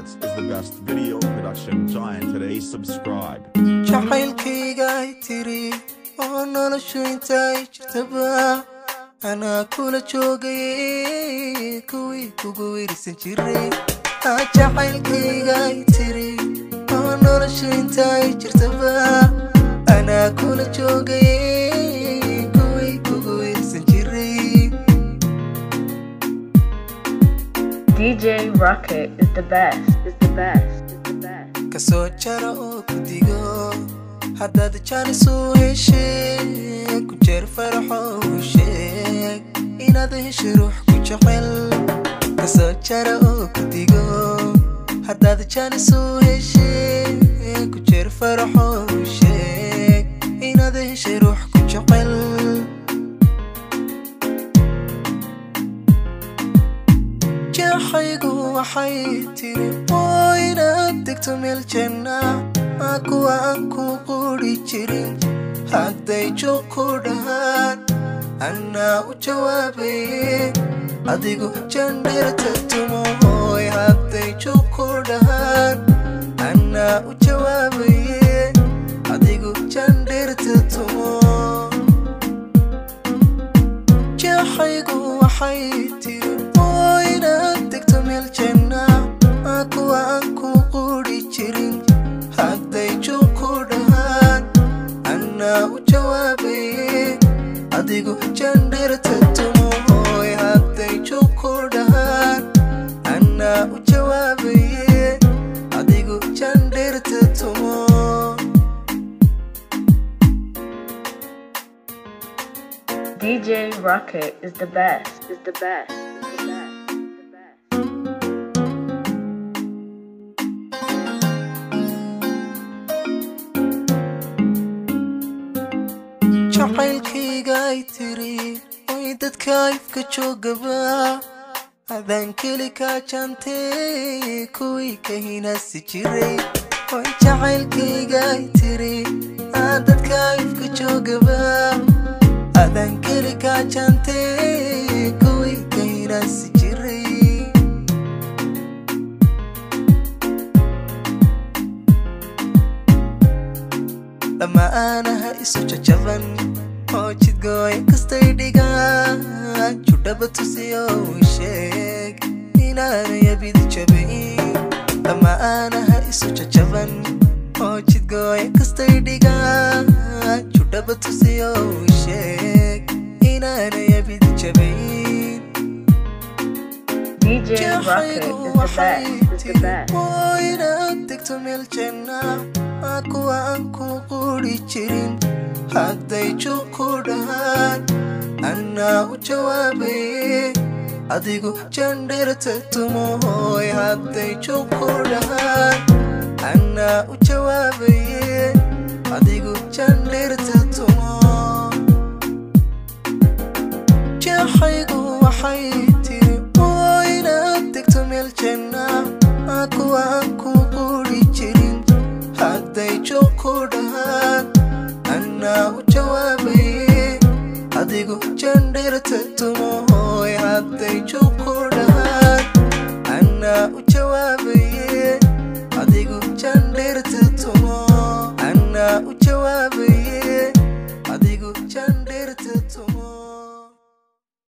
Records is the best video production giant today. Subscribe. jacaylkayga ay tiri oo noloshu intaay jirtaba anaa kula joogayay kuwii kugu wirsan jiray aa jacaylkayga ay tiri oo noloshu intaay jirtaba anaa kula joogayay kuwii kugu wirsan jiray DJ Rocket is the best, is the best, is the best. kasoo jara oo ku digo haddaad jaanis u heshee ku jeer faraxo u sheeg inaad heshay ruux ku jecel kasoo jara oo ku digo haddaad jaanis u heshee ku jeer faraxo u sheeg inaad heshay ruux ku jecel jaxaygu waxay tiri oo inaad degto meel janna aa kuwa aan ku quri jirin hadday joog ku dhahaan annaa u jawaabaye adigu jandheerta tumohoy hadday joog ku dhahaan annaa u jawaabaye adigu jandheerta tumo jaxaygu waxay tiri oo inaad degto meel janna aa kuwa aan ku quri jirin hadday joog ku dhahaan annaa u jawaabaye adigu jandheerta tumohoy hadday joog ku dhahaan annaa u jawaabaye adigu jandheerta tumo DJ Rocket is the best, is the best, is the best, is the best. jacaylkayga ay tiri oy dadka ifka joogaba adaan keli kaa jaantee kuwii ka hinaasi jiray oy jacaylkayga ay tiri aa dadka ifka joogaba adaan keli kaa jaantee kuwii ka hinaasi jiray lama aanaha isu jajaban oo jidgooy kastay dhigaan judhaba tusiyo u sheeg inaanay abid jabayn lama aanaha isu jajaban oo jidgooy kastay dhigaan judhaba tusiyo u sheeg inaanay abid jabayn DJ Rocket jaxaygu is the waxay best, is the tiri best. oo inaad degto meel janna aa kuwa aan ku quri jirin hadday joog ku dhahaan annaa u jawaabaye adigu jandheerta tumohoy hadday joog ku dhahaan annaa u jawaabaye adigu jandheerta tumo jaxaygu waxay